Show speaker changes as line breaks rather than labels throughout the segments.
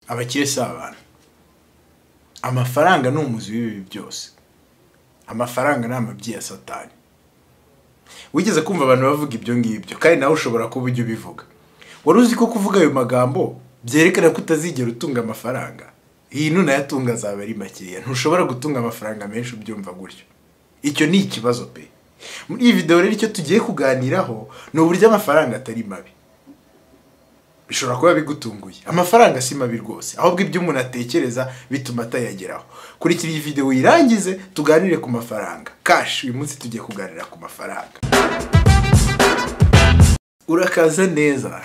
abakire si abantu amafaranga ni umuzi w'ibibi byose amafaranga ni amabyi ya satani wigeze kumva abantu bavuga ibyo ngibyo kandi nawe ushobora kuba ujya ubivuga wari uzi ko kuvuga ayo magambo byerekana ko utazigera utunga amafaranga iyi nunayatunga azaba ari makeya ntushobora gutunga amafaranga menshi ubyumva gutyo icyo ni ikibazo pe muri iyi videwo rero icyo tugiye kuganiraho ni uburyo amafaranga atari mabi bishobora kuba bigutunguye amafaranga si mabi rwose ahubwo ibyo umuntu atekereza bituma atayageraho kurikira iyi videwo uyirangize tuganire ku mafaranga kashi uyu munsi tugiye kuganira ku mafaranga urakaza neza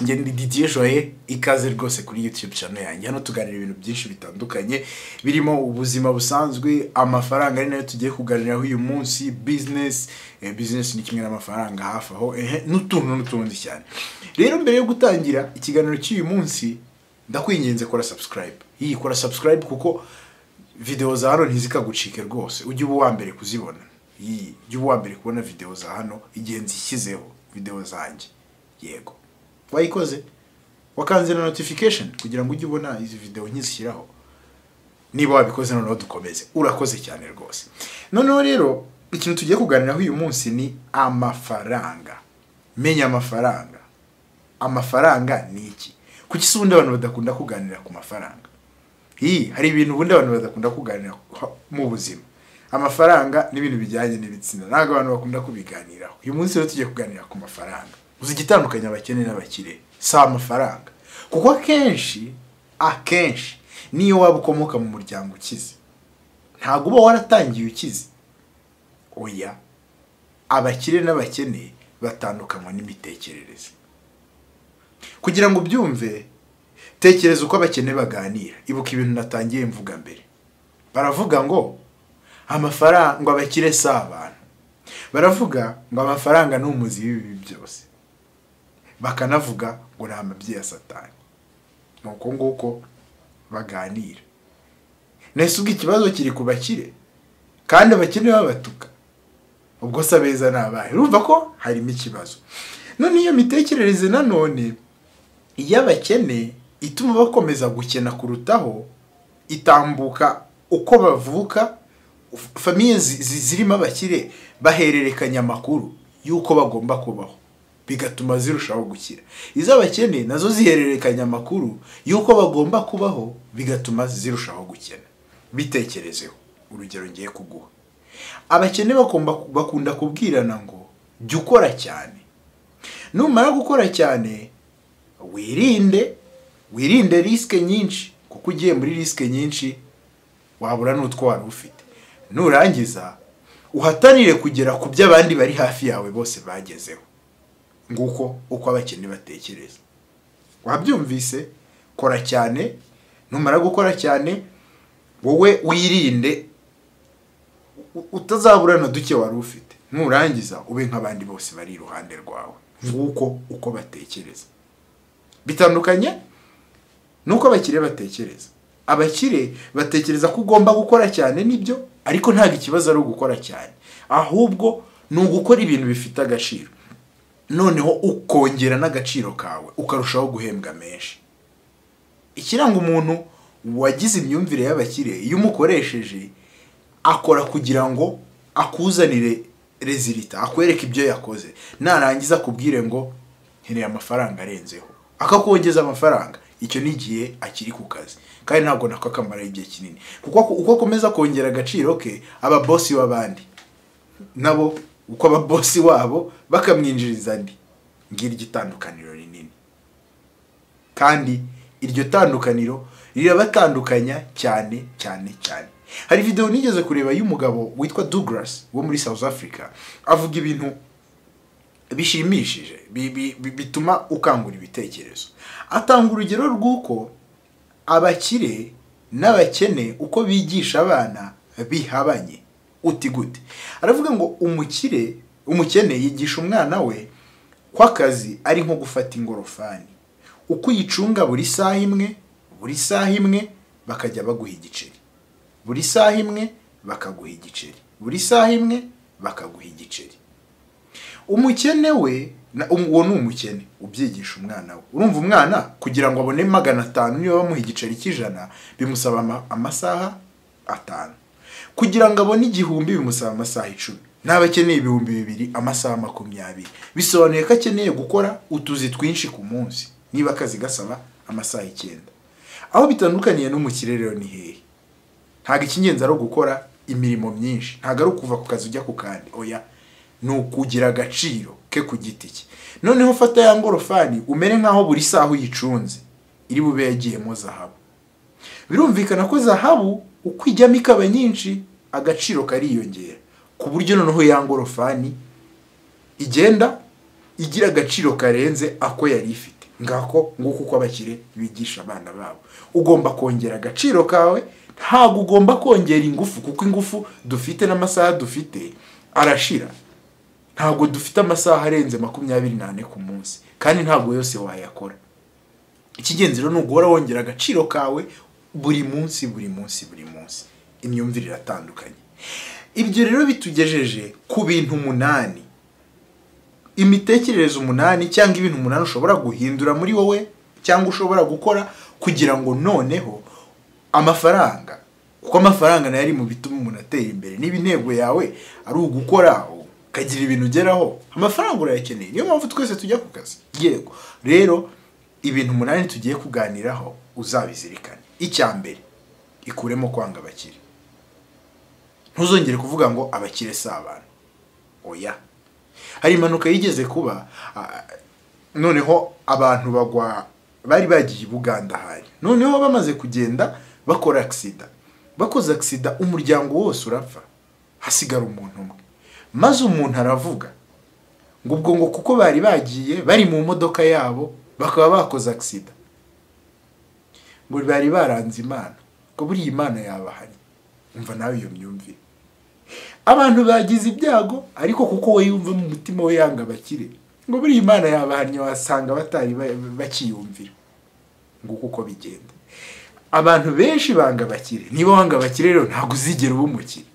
njye ni Didier Joye ikaze rwose kuri YouTube channel yanjye hano tuganira ibintu byinshi bitandukanye birimo ubuzima busanzwe amafaranga ari nayo tugiye kuganiraho uyu munsi business eh, business ni kimwe n'amafaranga hafi aho ehe n'utuntu n'utundi cyane rero mbere yo gutangira ikiganiro cy'uyu munsi ndakwinginze kora subscribe iyi kora subscribe kuko video za hano ntizikagucike rwose ujye uba uwa mbere kuzibona iyi ujye uba uwa mbere kubona video za hano igihe nzishyizeho videwo zanjye yego wayikoze wakanze na notification kugira ngo ujye ubona izi videwo nkizishyiraho niba wabikoze noneho dukomeze urakoze cyane rwose noneho rero ikintu tugiye kuganiraho uyu munsi ni amafaranga menya amafaranga amafaranga ni iki kuki si ubundi abantu badakunda kuganira ku mafaranga iyi hari ibintu ubundi abantu badakunda kuganira mu buzima amafaranga n'ibintu bijyanye n'ibitsina ntabwo abantu bakunda kubiganiraho uyu munsi rero tugiye kuganira ku mafaranga uzi igitandukanye abakene n'abakire si amafaranga kuko akenshi akenshi niyo waba ukomoka mu muryango ukize ntabwo uba waratangiye ukize oya abakire n'abakene batandukanywa n'imitekerereze kugira ngo ubyumve tekereza uko abakene baganira ibuka ibintu natangiye mvuga mbere baravuga ngo amafaranga ngo abakire si abantu baravuga ngo amafaranga ni umuzi w'ibibi byose bakanavuga ngo ni amabyi ya satani ni uko nguko baganira nese ubwo ikibazo kiri ku bakire kandi abakire babatuka ubwo se abeza ni abahe urumva ko harimo ikibazo none iyo mitekerereze nanone iyo abakene ituma bakomeza gukena kurutaho itambuka uko bavuka famiye zirimo abakire bahererekanya amakuru y'uko bagomba kubaho bigatuma zirushaho gukira iz'abakene nazo zihererekanya amakuru y'uko bagomba kubaho bigatuma zirushaho gukena bitekerezeho urugero ngiye kuguha abakene bakunda kubwirana ngo jya ukora cyane numara gukora cyane wirinde wirinde risike nyinshi kuko ugiye muri risike nyinshi wabura n'utwo wari ufite nurangiza uhatanire kugera ku byo abandi bari hafi yawe bose bagezeho nguko uko abakene batekereza wabyumvise kora cyane numara gukora cyane wowe wirinde utazabura na duke wari ufite nurangiza ube nk'abandi bose bari iruhande rwawe nguko uko batekereza bitandukanye nuko abakire batekereza abakire batekereza ko ugomba gukora cyane nibyo ariko ntabwo ikibazo ari ugukora cyane ahubwo ni ugukora ibintu bifite agaciro noneho ukongera n'agaciro kawe ukarushaho guhembwa menshi ikiranga umuntu wagize imyumvire y'abakire iyo umukoresheje akora kugira ngo akuzanire rezilita akwereke ibyo yakoze narangiza akubwire ngo nkeneye amafaranga arenzeho akakongeza amafaranga icyo ni igihe akiri ku kazi kandi ntabwo nako akamara igihe kinini kuko uko akomeza kongera agaciro ke ababosi b'abandi nabo uko ababosi wabo bakamwinjiriza andi ngira igitandukaniro rinini kandi iryo tandukaniro rirabatandukanya cyane cyane cyane hari videwo nigeze kureba y'umugabo witwa Douglas wo muri South Africa avuga ibintu bishimishije bituma ukangura ibitekerezo atanga urugero rw'uko abakire n'abakene uko bigisha abana bihabanye uti gute aravuga ngo umukire umukene yigisha umwana we ko akazi ari nko gufata ingorofani uko uyicunga buri saha imwe buri saha imwe bakajya baguha igiceri buri saha imwe bakaguha igiceri buri saha imwe bakaguha igiceri umukene we na- um- uwo ni umukene ubyigisha umwana we urumva umwana kugira ngo abone magana atanu niba bamuha igiceri cy'ijana bimusaba ama- amasaha atanu kugira ngo abone igihumbi bimusaba amasaha icumi n'aba akeneye ibihumbi bibiri amasaha makumyabiri bisobanuye ko akeneye gukora utuzi twinshi ku munsi niba akazi gasaba amasaha icyenda aho bitandukaniye no mu kirere rero ni hehe ntabwo icy'ingenzi ari ugukora imirimo myinshi ntabwo ari ukuva ku kazi ujya ku kandi oya ni ukugira agaciro ke ku giti cye noneho fata ya ngorofani umere nk'aho buri saha uyicunze iri bube yagiyemo zahabu birumvikana ko zahabu uko ijyamo ikaba nyinshi agaciro kariyongera ku buryo noneho ya ngorofani igenda igira agaciro karenze ako yari ifite ngako nguko uko abakire bigisha abana babo ugomba kongera agaciro kawe ntabwo ugomba kongera ingufu kuko ingufu dufite n'amasaha dufite arashira ntabwo dufite amasaha arenze makumyabiri n'ane ku munsi kandi ntabwo yose wayakora ikigenzi rero ni uguhora wongera agaciro kawe buri munsi buri munsi buri munsi imyumvire iratandukanye ibyo rero bitugejeje ku bintu umunani imitekerereze umunani cyangwa ibintu umunani ushobora guhindura muri wowe cyangwa ushobora gukora kugira ngo noneho amafaranga kuko amafaranga nayo ari mu bituma umuntu atera imbere niba intego yawe ari ugukora ukagira ibintu ugeraho amafaranga urayakeneye niyo mpamvu twese tujya ku kazi yego rero ibintu umunani tugiye kuganiraho uzabizirikane icya mbere ikuremo kwanga abakire ntuzongere kuvuga ngo abakire si abantu oya hari impanuka yigeze kuba ah, noneho abantu bagwa bari bagiye i buganda hari noneho bamaze kugenda bakora agisida bakoze agisida umuryango wose urapfa hasigara umuntu umwe maze umuntu aravuga ngo ubwo ngo kuko bari bagiye bari mu modoka yabo bakaba bakoze agisida ngo bari baranze imana ngo buriya imana yabahari umva nawe iyo myumvire abantu bagize ibyago ariko kuko we yumva mu mutima we yanga abakire ngo buriya imana yabahannye wasanga batari ba- bakiyumvira nguko uko bigenda abantu benshi banga abakire niba wanga abakire rero ntabwo uzigera uba umukire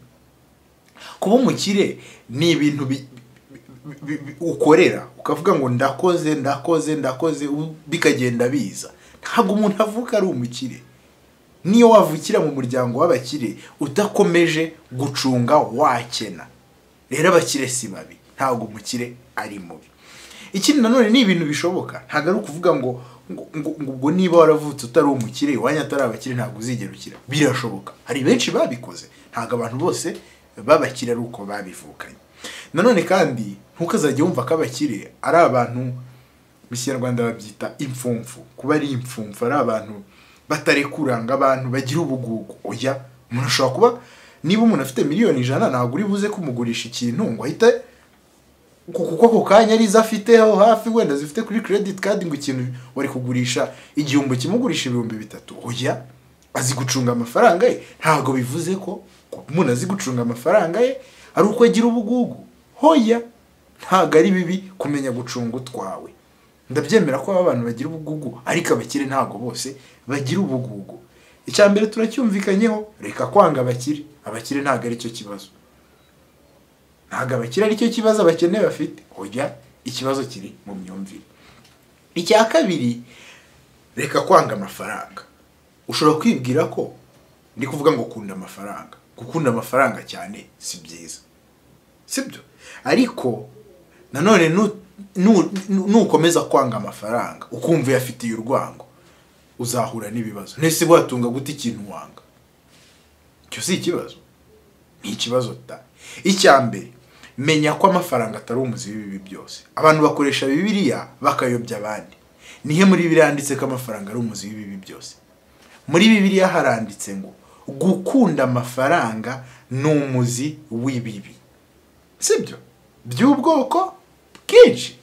kuba umukire ni ibintu bi- bi- bi- bi- ukorera ukavuga ngo ndakoze ndakoze ndakoze u- bikagenda biza ntabwo umuntu avuka ari umukire niyo wavukira mu muryango w'abakire udakomeje gucunga wakena rero abakire si babi ntabwo umukire ari mubi ikindi nanone ni ibintu bishoboka ntabwo ari ukuvuga ngo ngo ngo- ngo ubwo niba waravutse utari umukire iwanyu atari abakire ntabwo uzigera ukira birashoboka hari benshi babikoze ntabwo abantu bose babakire ari uko babivukanye nanone kandi ntukazajya wumva ko abakire ari abantu mu kinyarwanda babyita impfumfu kuba ari impfumfu ari abantu batarekuranga abantu bagira ubugugu oya umuntu ashobora kuba niba umuntu afite miliyoni ijana ntabwo uri buze kumugurisha ikintu ngo ahite ku- kuko ako kanya arizo afite aho hafi wenda zifite kuri credit card ngo ikintu wari kugurisha igihumbi kimugurisha ibihumbi bitatu oya azi gucunga amafaranga ye ntabwo bivuze ko kuba umuntu azi gucunga amafaranga ye ari uko agira ubugugu hoya ntabwo ari bibi kumenya gucunga utwawe ndabyemera ko abantu bagira ubugugu ariko abakire ntabwo bose bagira ubugugu icya mbere turacyumvikanyeho reka kwanga abakire abakire ntabwo ari cyo kibazo ntabwo abakire ari cyo kibazo abakene bafite ujya ikibazo kiri mu myumvire icya kabiri reka kwanga amafaranga ushobora kwibwira ko ndi kuvuga ngo kunda amafaranga gukunda amafaranga cyane si byiza sibyo ariko nanone nu- nu- nu- nukomeza kwanga amafaranga ukumva uyafitiye urwango uzahura n'ibibazo nese watunga gute ikintu wanga icyo si ikibazo ni ikibazo ta icya mbere menya ko amafaranga atari umuzi w'ibibi byose abantu bakoresha bibiliya bakayobya abandi nihe muri bibiliya handitse ko amafaranga ari umuzi w'ibibi byose muri bibiliya haranditse ngo gukunda amafaranga ni umuzi w'ibibi sibyo by'ubwoko bwinshi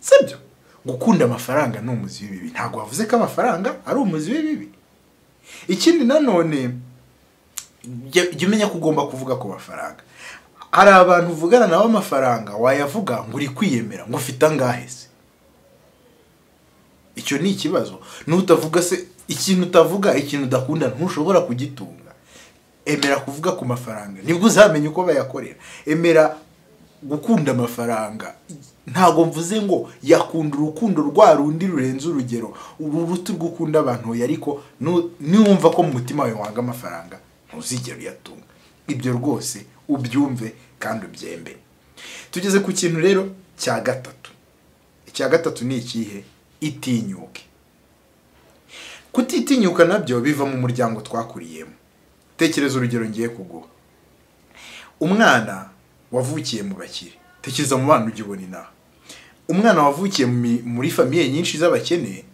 sibyo gukunda amafaranga ni umuzi w'ibibi ntabwo wavuze ko amafaranga ari umuzi w'ibibi ikindi nanone jya jya umenya ko ugomba kuvuga ku mafaranga hari abantu uvugana nabo amafaranga wayavuga ngo uri kwiyemera ngo ufite angahe se icyo ni ikibazo n'utavuga se ikintu utavuga ikintu udakunda ntushobora kugitunga emera kuvuga ku mafaranga nibwo uzamenya uko bayakorera emera gukunda amafaranga ntabwo mvuze ngo yakunda urukundo rwa rundi rurenze urugero uru ruti rw'ukunda abantu hoya ariko nu- niwumva ko mu mutima wawe wanga amafaranga ntuzigera uyatunga ibyo rwose ubyumve kandi ubyembe tugeze ku kintu rero cya gatatu icya gatatu ni ikihe itinyuke kutitinyuka nabyo biva mu muryango twakuriyemo tekereza urugero ngiye kuguha umwana wavukiye mu bakire tekereza mu bana ujya ubona inaha umwana wavukiye mu mi- muri famiye nyinshi z'abakene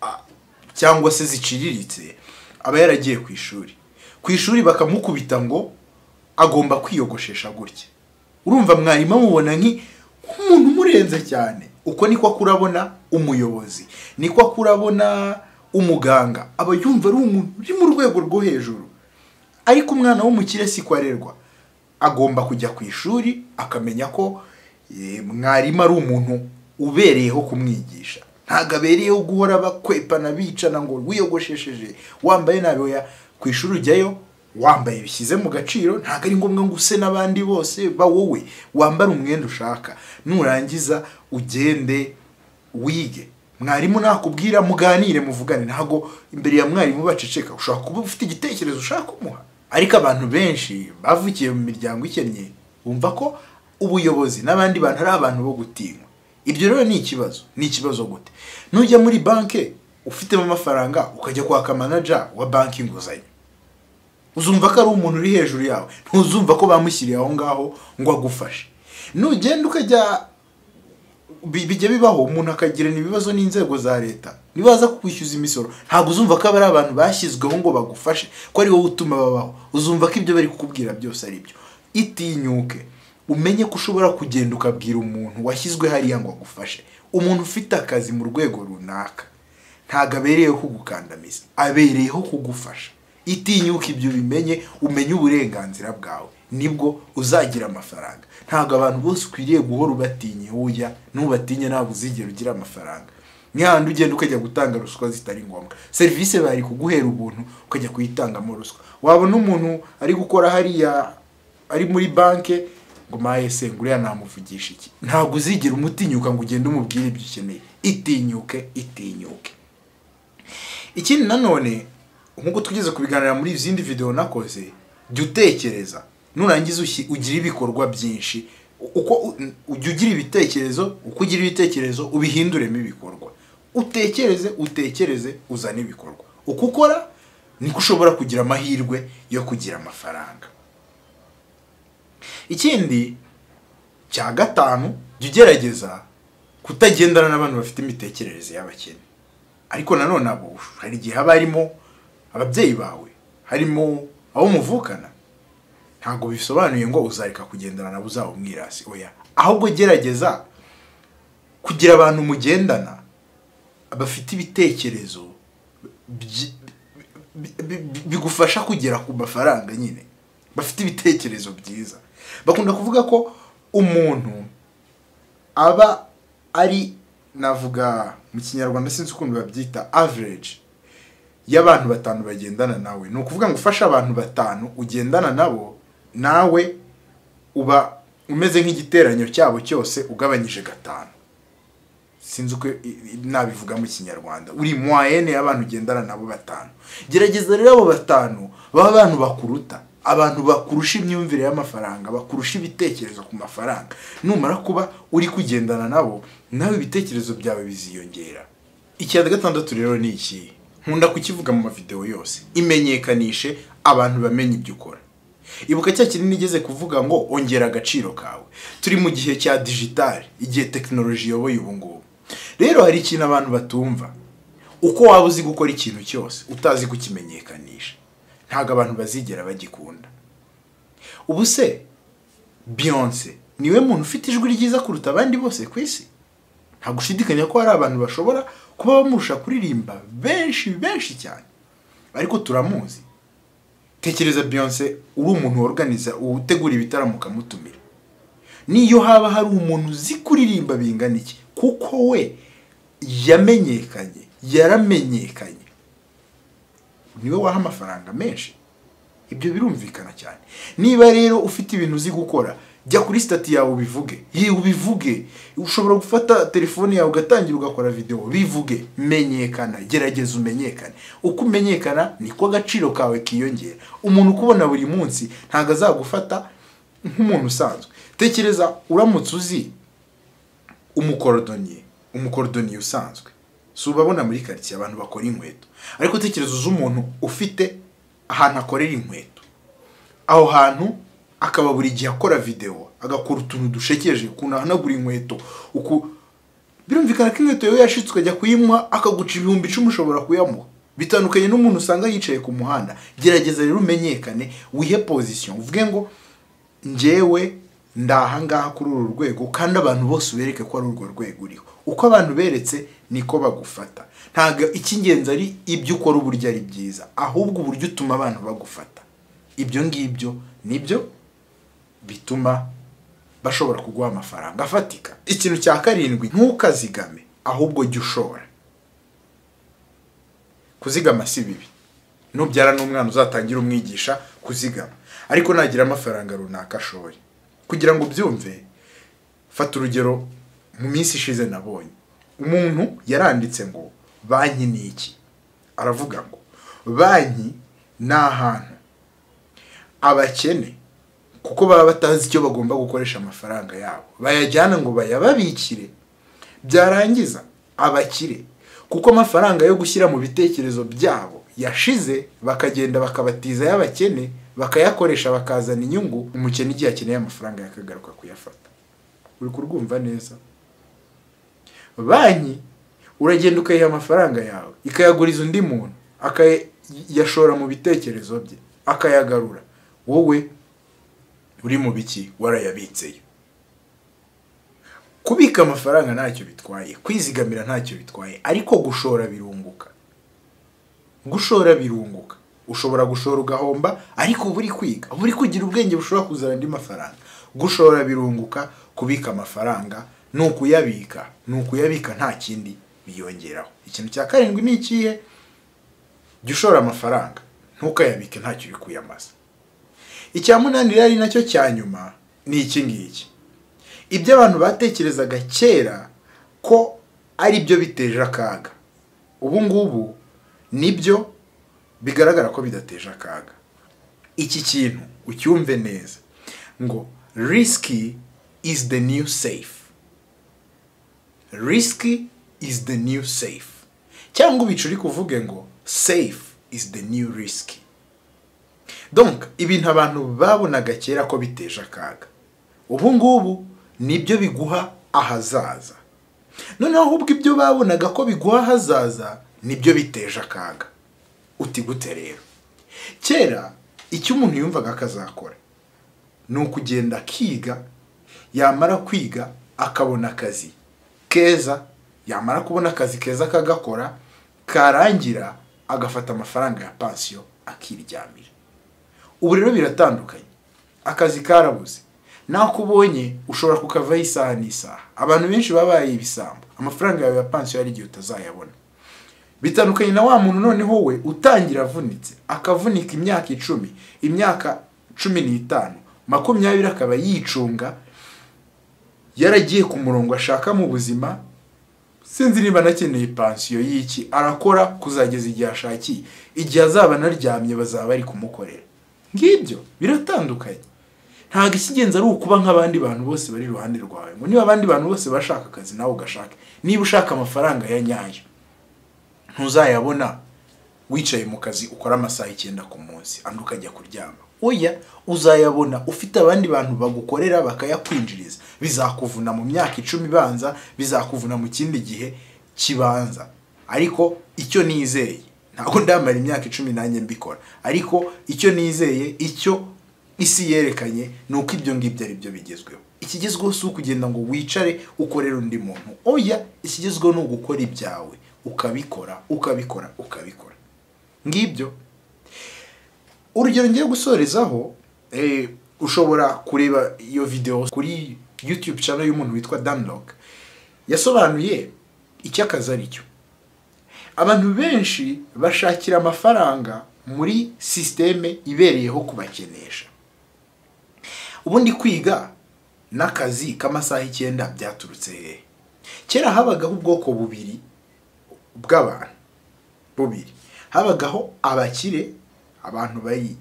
a- cyangwa se ziciriritse aba yaragiye ku ishuri ku ishuri bakamukubita ngo agomba kwiyogoshesha gutya urumva mwarimu amubona nki- nk'umuntu umurenze cyane uko niko akura abona umuyobozi niko akura abona umuganga aba yumva ari umuntu uri mu rwego rwo hejuru ariko umwana w'umukire si ko arerwa agomba kujya ku ishuri akamenya ko eh, mwarimu ari umuntu ubereyeho kumwigisha ntabwo abereyeho guhora bakwepana bicana ngo wiyogoshesheje wambaye nabi oya ku ishuri ujyayo wambaye bishyize mu gaciro ntabwo ari ngombwa ngo use n'abandi bose ba wowe wambare umwenda ushaka nurangiza ugende wige mwarimu nakubwira muganire muvugane ntabwo imbere ya mwarimu baceceka ushobora kuba ufite igitekerezo ushaka kumuha ariko abantu benshi bavukiye mu miryango ikennye bumva ko ubuyobozi n'abandi bantu ari abantu bo gutinywa ibyo rero ni ikibazo ni ikibazo gute nujya muri banki ufitemo amafaranga ukajya kwaka manaja wa banki inguzanyo uzumva ko ari umuntu uri hejuru yawe ntuzumva ko bamushyiriye aho ngaho ngo agufashe nugenda ukajya bi- bijya bibaho umuntu akagirana ibibazo n'inzego za leta nibaza kukwishyuza imisoro ntabwo uzumva ko aba ari abantu bashyizweho ngo bagufashe ko ari wowe utuma babaho uzumva ko ibyo bari kukubwira byose ari byo itinyuke umenye ko ushobora kugenda ukabwira umuntu washyizwe hariya ngo agufashe umuntu ufite akazi mu rwego runaka ntabwo abereyeho kugukandamiza abereyeho kugufasha itinyuka ibyo ubimenye umenye uburenganzira bwawe nibwo uzagira amafaranga ntabwo abantu bose ukwiriye guhora ubatinye ujya nubatinye ntabwo uzigera ugira amafaranga ni hahandi ugenda ukajya gutanga ruswa zitari ngombwa serivisi bari kuguhera ubuntu ukajya kuyitangamo ruswa wabona umuntu ari gukora hariya ari muri banki ngo maye se ngo uriya namuvugisha iki ntabwo uzigera umutinyuka ngo ugende umubwire ibyo ukeneye itinyuke itinyuke ikindi nanone nk'uko tugeze kubiganira muri izindi videwo nakoze jya utekereza nurangiza ushyi- ugire ibikorwa byinshi U- uko u- ujya ugira ibitekerezo uko ugira ibitekerezo ubihinduremo ibikorwa utekereze utekereze uzane ibikorwa uko ukora niko ushobora kugira amahirwe yo kugira amafaranga ikindi cya gatanu jya ugerageza kutagendana n'abantu bafite imitekerereze y'abakene ariko nanone abo hari igihe haba harimo ababyeyi bawe harimo abo muvukana ntabwo bisobanuye ngo uzareka kugendana nabo uzaba umwirasi oya ahubwo gerageza kugira abantu mugendana bafite ibitekerezo byi- bi- bi- bi- bigufasha kugera ku mafaranga nyine bafite ibitekerezo byiza bakunda kuvuga ko umuntu aba ari navuga mu kinyarwanda sinzi ukuntu babyita average y'abantu batanu bagendana nawe ni ukuvuga ngo ufashe abantu batanu ugendana nabo nawe uba umeze nk'igiteranyo cyabo cyose ugabanyije gatanu sinzi uko i- i- nabivuga mu kinyarwanda uri mwayene y'abantu ugendana nabo batanu gerageza rero abo batanu baba abantu bakuruta abantu bakurusha imyumvire y'amafaranga bakurusha ibitekerezo ku mafaranga numara kuba uri kugendana nabo nawe ibitekerezo byawe biziyongera icya gatandatu rero ni iki nkunda kukivuga mu mavidewo yose imenyekanishe abantu bamenye ibyo ukora ibuka cya kintu nigeze kuvuga ngo ongera agaciro kawe turi mu gihe cya digitali igihe tekinoloji iyoboye ubu ngubu rero hari ikintu abantu batumva uko waba uzi gukora ikintu cyose utazi kukimenyekanisha ntabwo abantu bazigera bagikunda ubu se beyonce niwe muntu ufite ijwi ryiza kuruta abandi bose ku isi nta gushidikanya ko hari abantu bashobora kuba bamurusha kuririmba benshi benshi cyane ariko turamuzi tekereza Beyonce uri umuntu worganiza utegura ibitaramo ukamutumira niyo haba hari umuntu uzi kuririmba bingana iki kuko we yamenyekanye yaramenyekanye niwe waha amafaranga menshi ibyo birumvikana cyane niba rero ufite ibintu uzi gukora jya kuri sitati yawe ubivuge ye ubivuge ushobora gufata telefone yawe ugatangira ugakora videwo bivuge menyekana gerageza umenyekane uko umenyekana niko agaciro kawe kiyongera umuntu ukubona buri munsi ntabwo azagufata nk'umuntu usanzwe tekereza uramutse uzi umukorodoniye umukorodoniye usanzwe si ubabona muri karitsiye abantu bakora inkweto ariko tekereza uzi umuntu ufite ahantu akorera inkweto aho hantu akaba buri gihe akora videwo agakora utuntu dushekeje ukuntu ahanagura inkweto uku birumvikana ko inkweto yewe yashitse ukajya kuyimuha akaguca ibihumbi icumi ushobora kuyamuha bitandukanye n'umuntu usanga yicaye ku muhanda gerageza rero umenyekane wihe pozisiyo uvuge ngo njyewe ndi ahangaha kuri uru rwego kandi abantu bose ubereke ko ari urwo rwego uriho uko abantu beretse niko bagufata ntabwo icy'ingenzi ari ibyo ukora uburyo ari byiza ahubwo uburyo utuma abantu bagufata ibyo ngibyo nibyo bituma bashobora kuguha amafaranga afatika ikintu cya karindwi ntukazigame ahubwo jya ushora kuzigama si bibi nubyara n'umwana uzatangira umwigisha kuzigama ariko nagira amafaranga runaka ashore kugira ngo ubyumve fata urugero mu minsi ishize nabonye umuntu yaranditse ngo banki ni iki aravuga ngo banki ni ahantu abakene kuko baba batazi icyo bagomba gukoresha amafaranga yabo bayajyana ngo bayababikire byarangiza abakire kuko amafaranga yo gushyira mu bitekerezo byabo yashize bakagenda bakabatiza y'abakene bakayakoresha bakazana inyungu umukene igihe akeneye amafaranga yakagaruka kuyafata uri kurwumva neza banki uragenda ukayiha amafaranga yawe ikayaguriza undi muntu akayashora mu bitekerezo bye akayagarura wowe uri mu biki warayabitseyo kubika amafaranga ntacyo bitwaye kwizigamira ntacyo bitwaye ariko gushora birunguka gushora birunguka ushobora gushora ugahomba ariko buri kwiga buri kugira ubwenge bushobora kuzana andi mafaranga gushora birunguka kubika amafaranga ni ukuyabika ni ukuyabika nta kindi biyongeraho ikintu cya karindwi ni ikihe jya ushora amafaranga ntukayabike ntacyo uri kuyamaza icya munani rero ari nacyo cya nyuma ni iki ngiki ibyo abantu batekerezaga kera ko ari byo biteje akaga ubu ngubu nibyo bigaragara ko bidateje akaga iki kintu ucyumve neza ngo risiki is the new safe risiki is the new safe cyangwa ubicuri kuvuge ngo safe is the new risiki donc ibintu abantu babonaga kera ko biteje akaga ubu ngubu nibyo biguha ahazaza noneho ahubwo ibyo babonaga ko biguha ahazaza nibyo biteje akaga uti gute rero kera icyo umuntu yumvaga akazakora ni ukugenda akiga yamara kwiga akabona akazi keza yamara kubona akazi keza akagakora karangira agafata amafaranga ya pansiyo akiryamira ubu rero biratandukanye akazi karabuze nako ubonye ushobora kukavaho isaha n'isaha abantu benshi baba babaye ibisambo amafaranga yawe ya pansiyo hari igihe utazayabona bitandukanye na wa muntu noneho we utangira avunitse akavunika imyaka icumi imyaka cumi n'itanu makumyabiri akaba yicunga yaragiye ku murongo ashaka mu buzima sinzi niba anakeneye pansiyo y'iki arakora kuzageza igihe ashakiye igihe azaba anaryamye bazaba bari kumukorera ngibyo biratandukanye ntabwo ikigenza ari ukuba nk'abandi bantu bose bari iruhande rwawe ngo niba abandi bantu bose bashaka akazi nawe ugashake niba ushaka amafaranga ya nyayo ntuzayabona wicaye mu kazi ukora amasaha icyenda ku munsi andi ukajya kuryama oya uzayabona ufite abandi bantu bagukorera bakayakwinjiriza bizakuvuna mu myaka icumi ibanza bizakuvuna mu kindi gihe kibanza ariko icyo nizeye ntabwo ndamara imyaka icumi nanjye mbikora ariko icyo nizeye icyo isi yerekanye ni uko ibyo ngibyo ari byo bigezweho ikigezweho si ukugenda ngo wicare ukorere undi muntu oya ikigezweho ni ugukora ibyawe ukabikora ukabikora ukabikora ngibyo urugero ngiye gusorezaho ushobora kureba iyo videwo kuri yutube channel y'umuntu witwa danilog yasobanuye icyo akazi ari cyo abantu benshi bashakira amafaranga muri sisiteme ibereyeho kubakenesha ubundi kwiga n'akazi k'amasaha icyenda byaturutse hehe kera habagaho ubwoko bubiri bw'abantu bubiri habagaho abakire abantu bayi-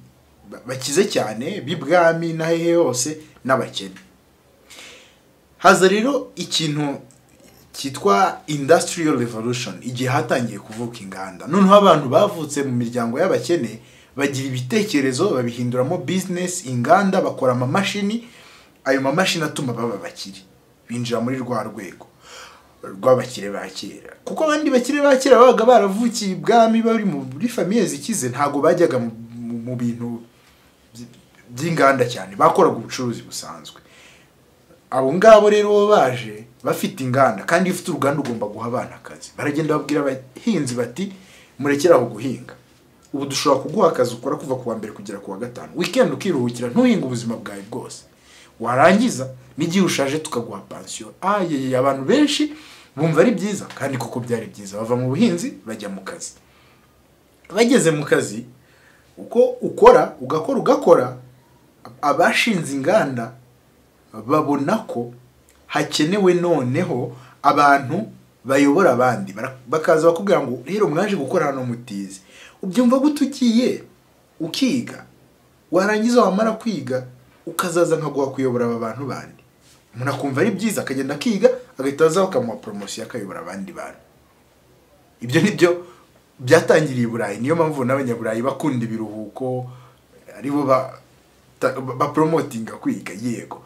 ba- bakize cyane b'ibwami na hehe hose n'abakene haza rero ikintu cyitwa industrial revolution igihe hatangiye kuvuka inganda noneho abantu bavutse mu miryango y'abakene bagira ibitekerezo babihinduramo business inganda bakora amamashini ayo mamashini atuma baba abakire binjira muri rwa rwego rw'abakire ba kera kuko abandi bakire ba kera babaga baravukiye ibwami bari muri famiye zikize ntabwo bajyaga mu- mu- mu bintu by- by'inganda cyane bakoraga ubucuruzi busanzwe abo ngabo rero bo baje bafite inganda kandi iyo ufite uruganda ugomba guha abana akazi baragenda babwira abahinzi bati murekere aho guhinga ubu dushobora kuguha akazi ukora kuva ku wa mbere kugera ku wa gatanu wikendi ukiruhukira ntuhinge ubuzima bwawe bwose warangiza n'igihe ushaje tukaguha pansiyo ayeye abantu benshi bumva ari byiza kandi koko byari byiza bava mu buhinzi bajya mu kazi bageze mu kazi uko ukora ugakora ugakora abashinze inganda babona ko hakenewe noneho abantu bayobora abandi Bara- bakaza bakubwira ngo rero mwaje gukora hano mutize ubyumva gute ugiye ukiga warangiza wamara kwiga ukazaza nkaguha kuyobora aba bantu bandi umuntu akumva ari byiza akagenda akiga agahita azaho bakamuha poromosiyo akayobora abandi bantu ibyo ni byo byatangiriye i burayi niyo mpamvu n'abanyaburayi bakunda ibiruhuko aribo ba ta- ba- bapromotinga kwiga yego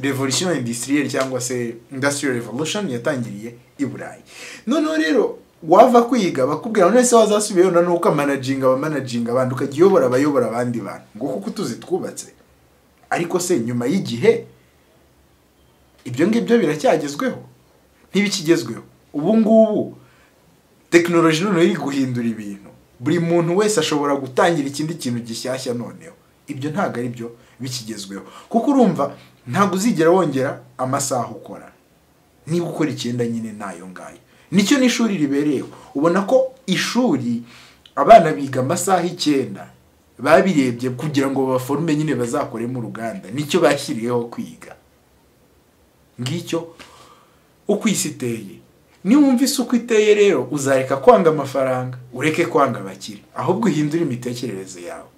revolution industrielle cyangwa se industrial revolution yatangiriye i burayi noneho rero wava kwiga bakubwira ngo none se wazasubiyeyo noneho ukamanaginga abamanaginga abandi ukajya uyobora abayobora abandi bantu ngo kuko utuzi twubatse ariko se nyuma y'igihe ibyo ngibyo biracyagezweho ntibikigezweho ubu ngubu tekinoloji noneho iri guhindura ibintu buri muntu wese ashobora gutangira ikindi kintu gishyashya noneho ibyo ntabwo ari byo bikigezweho kuko urumva ntabwo uzigera wongera amasaha ukora niba ukora icyenda nyine nayo ngayo nicyo n'ishuri ribereyeho ubona ko ishuri abana biga amasaha icyenda babirebye kugira ngo baforume nyine bazakoremo uruganda nicyo bashyiriyeho kwiga ngicyo uko isi iteye niwumva isi uko iteye rero uzareka kwanga amafaranga ureke kwanga abakire ahubwo uhindure imitekerereze yawe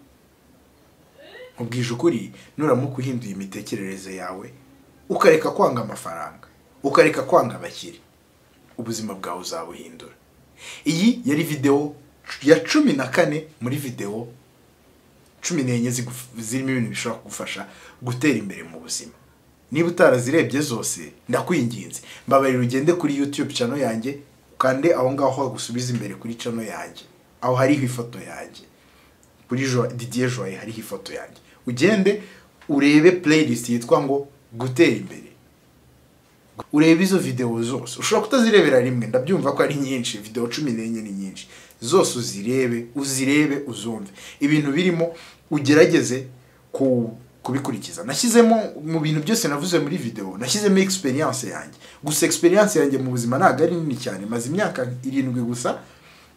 nkubwije ukuri nuramuka uhinduye imitekerereze yawe ukareka kwanga amafaranga ukareka kwanga abakire ubuzima bwawe uzabuhindura iyi yari videwo ya cumi na kane muri videwo cumi n'enye ziguf- zirimo ibintu bishobora kugufasha gutera imbere mu buzima niba utarazirebye zose ndakwinginze mbabarira ugende kuri youtube channel yanjye kandi aho ngaho hagusubiza imbere kuri channel yanjye aho hariho ifoto yanjye kuri Jo- didier joye hariho ifoto yanjye ugende urebe playlist yitwa ngo gutera imbere ureba izo videwo zose ushobora kutazirebera rimwe ndabyumva ko ari nyinshi videwo cumi n'enye ni nyinshi zose uzirebe uzirebe uzumve ibintu birimo ugerageze ku kubikurikiza nashyizemo mu bintu byose navuze muri videwo nashyizemo experience yanjye gusa experience yanjye mu buzima ntabwo ari nini cyane maze imyaka irindwi gusa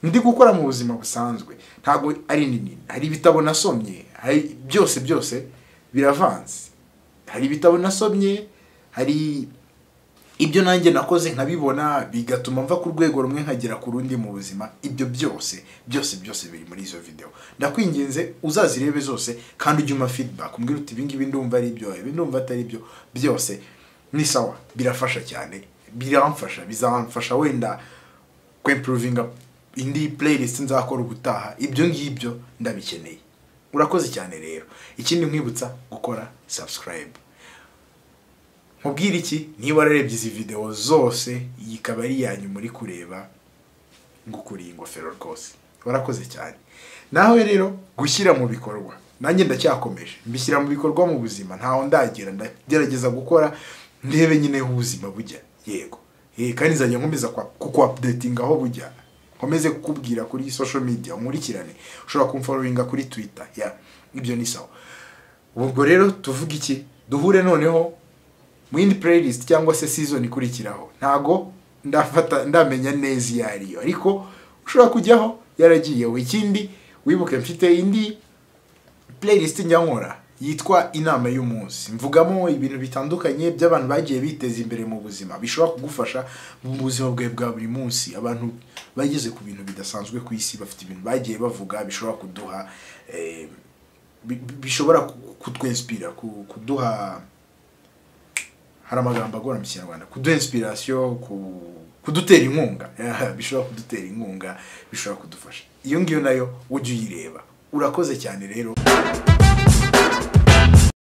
ndi gukora mu buzima busanzwe ntabwo ari nini hari ibitabo nasomye hari byose byose biravanze hari ibitabo nasomye hari ibyo nanjye nakoze nkabibona bigatuma mva ku rwego rumwe nkagera ku rundi mu buzima ibyo byose byose byose biri muri izo video ndakwinginze uzazirebe zose kandi ujye umpa feedback umbwira uti ibingibi ndumva ari ibyo ibi ndumva atari byo byose ni sawa birafasha cyane biramfasha bizamfasha wenda kwempuruvinga indi playlist nzakora ubutaha ibyo ngibyo ndabikeneye urakoze cyane rero ikindi nkwibutsa gukora subscribe nkubwira iki niba wararebye izi videwo zose iyi ikaba ari iya nyuma uri kureba ngukuriye ingofero rwose warakoze cyane nawe rero gushyira mu bikorwa nanjye ndacyakomeje mbishyira mu bikorwa mu buzima ntaho ndagira ndagerageza gukora ndebe nyine aho ubuzima bujya yego Eh, kandi nzajya nkomeza kwa- kukuapdatinga aho bujya nkomeze kukubwira kuri social media nkurikirane ushobora kumfollowinga kuri twitter ya ibyo ni sawa ubwo rero tuvuga iki duhure noneho mu yindi playlist cyangwa se season ikurikiraho ntago ndafata ndamenya neza iyo ari yo ariko ushobora kujyaho yaragiyeho ikindi wibuke mfite indi playlist njya nkora yitwa inama y'umunsi mvugamo ibintu bitandukanye by'abantu bagiye biteza imbere mu buzima bishobora kugufasha mu buzima bwawe bwa buri munsi abantu bageze ku bintu bidasanzwe ku isi bafite ibintu bagiye bavuga bishobora kuduha eh, bi- bi- bishobora ku- kutwenspira ku- kuduha hari amagambo agora mu kinyarwanda kuduha inspiration ku- kudutera inkunga bishobora kudutera inkunga bishobora kudufasha iyo ngiyo nayo ujye uyireba urakoze cyane rero